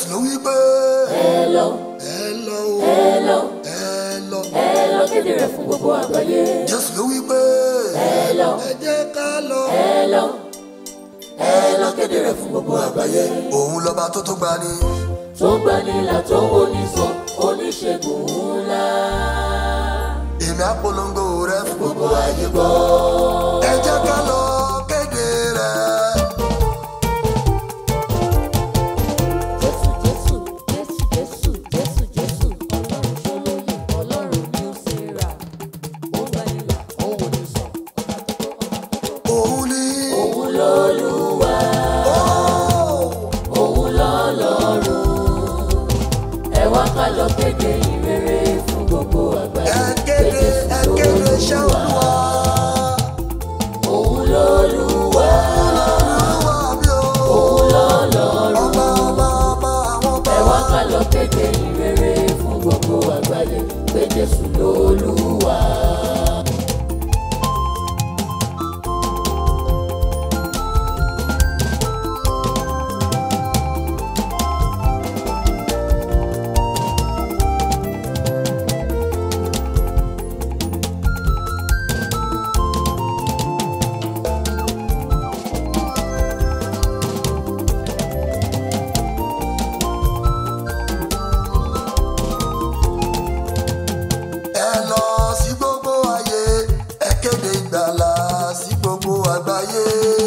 jésù ló wí pé ẹ lọ ẹ lọ o ẹ lọ ẹ lọ ẹ lọ kéde rẹ̀ fún gbogbo àgbáyé jésù ló wí pé ẹ lọ ẹ jẹ́ ká lọ. ẹ lọ ẹ lọ kéde rẹ̀ fún gbogbo àgbáyé òun lọ́ba tó tó gbani tó gbanilà tó wo ní sàn oníṣègùn ńlá èmi àpolongo rẹ fún gbogbo ayé gbọ́. ẹ jẹ́ ká lọ kéde rẹ̀. Jésù Jésù Jésù Jésù Jésù Jésù Ọlọ́run ṣolóyè Ọlọ́run ní ó ṣe rà ó gbanilà ó wò ní sàn ọba tó tó ọba tó tó. òun ni Òun lolúwa òun lọ́lọ́run ẹ wá ká lọ kéde ìrere fún gbogbo àgbáyé ẹ kéde ẹ kéde iṣẹ́ olúwa òun lolúwa olúwa mi o òun lọ́lọ́run ọba ọba ọba àwọn ọba ẹ wá ká lọ kéde ìrere fún gbogbo àgbáyé pé Jésù lolúwa. ẹ lọ sí gbogbo ayé ẹ kéde ìgbàlà sí gbogbo àgbáyé.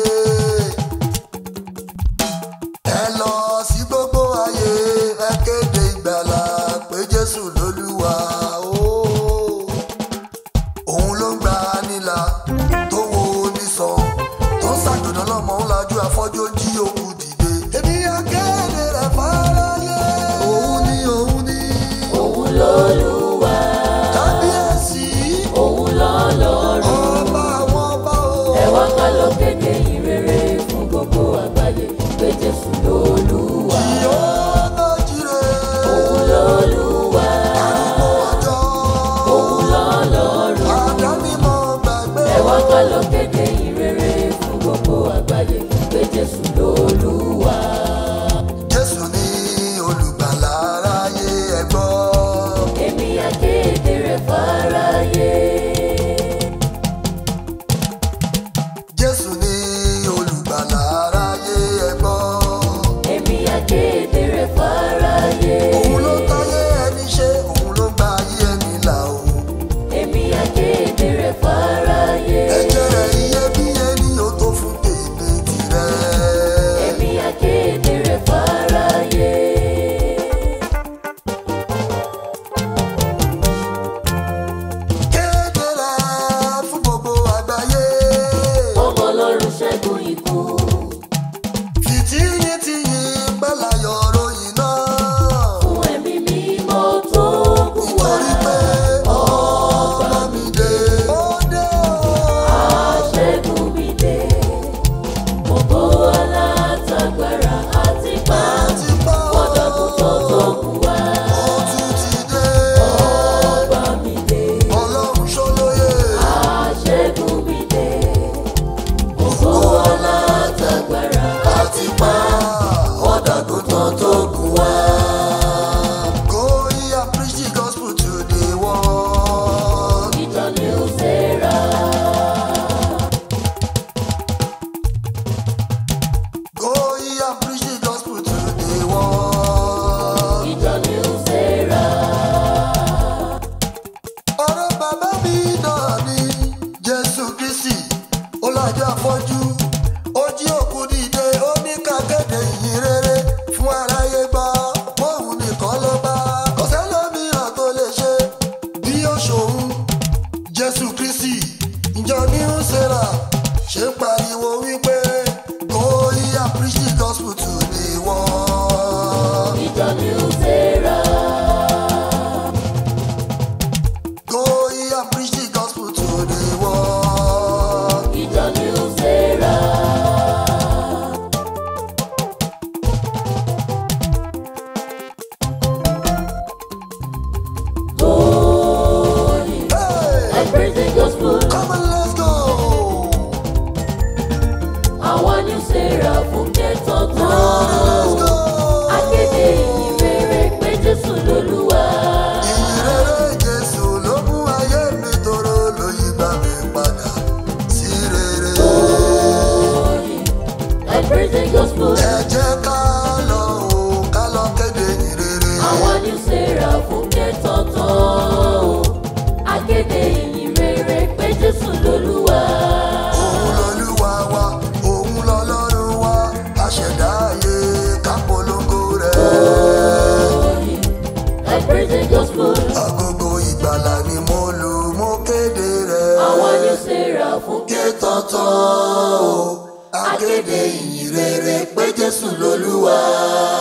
ẹ lọ sí gbogbo ayé ẹ kéde ìgbàlà pé jésù lolúwa o. òun ló ń gba nílà tó wo onísàn tó ń ṣàgbọ̀nà lọ́mọ ń lajú afọ́jú ó jí òkú dìde. èmi á kéde rẹ̀ fáráyé. òun ni òun ni òun lolúwa kábíyèsí. òun lọ́lọ́run. ọba àwọn ọba o. ẹ wá ká lọ kéde ìrere fún gbogbo àgbáyé pé jésù lolúwa Yóò jíire. òun lolúwa Arúgbó ọjọ́. òun lọ́lọ́run Àdánimọ̀ gbàgbé. ẹ wá ká lọ kéde ìrere fún gbogbo àgbáyé pé jésù lolúwa Jésù ní olùgbàlà aráyé ẹ gbọ́. èmi akéde rẹ̀ fáráyé Jésù ní olùgbàlà aráyé ẹ gbọ́. èmi akéde rẹ̀ fáráyé Òun ló táyé ẹni ṣe, òun ló gba ayé ẹni là o. èmi akéde rẹ̀ fáráyé Ẹ̀jẹ̀ rẹ̀ iyebíye ni ó tó fún tèmi tirẹ̀. praising gospel. ẹ jẹ́ ká lọ o ká lọ kéde ìrere. Àwọn new sarah fún kẹ́tọ̀tọ̀ o. Akéde ìyìn rere pé Jésù lolúwa. òun lolúwa wa òun lọlọ́run wa aṣẹ̀dá ayé ká polongo rẹ̀. Ẹ praising gospel. agogo ìgbàlà ni mo lù mo kéde rẹ̀. Àwọn new sarah fún ké tọ́tọ́ o akéde ìyìn rere pé jésù lolúwa.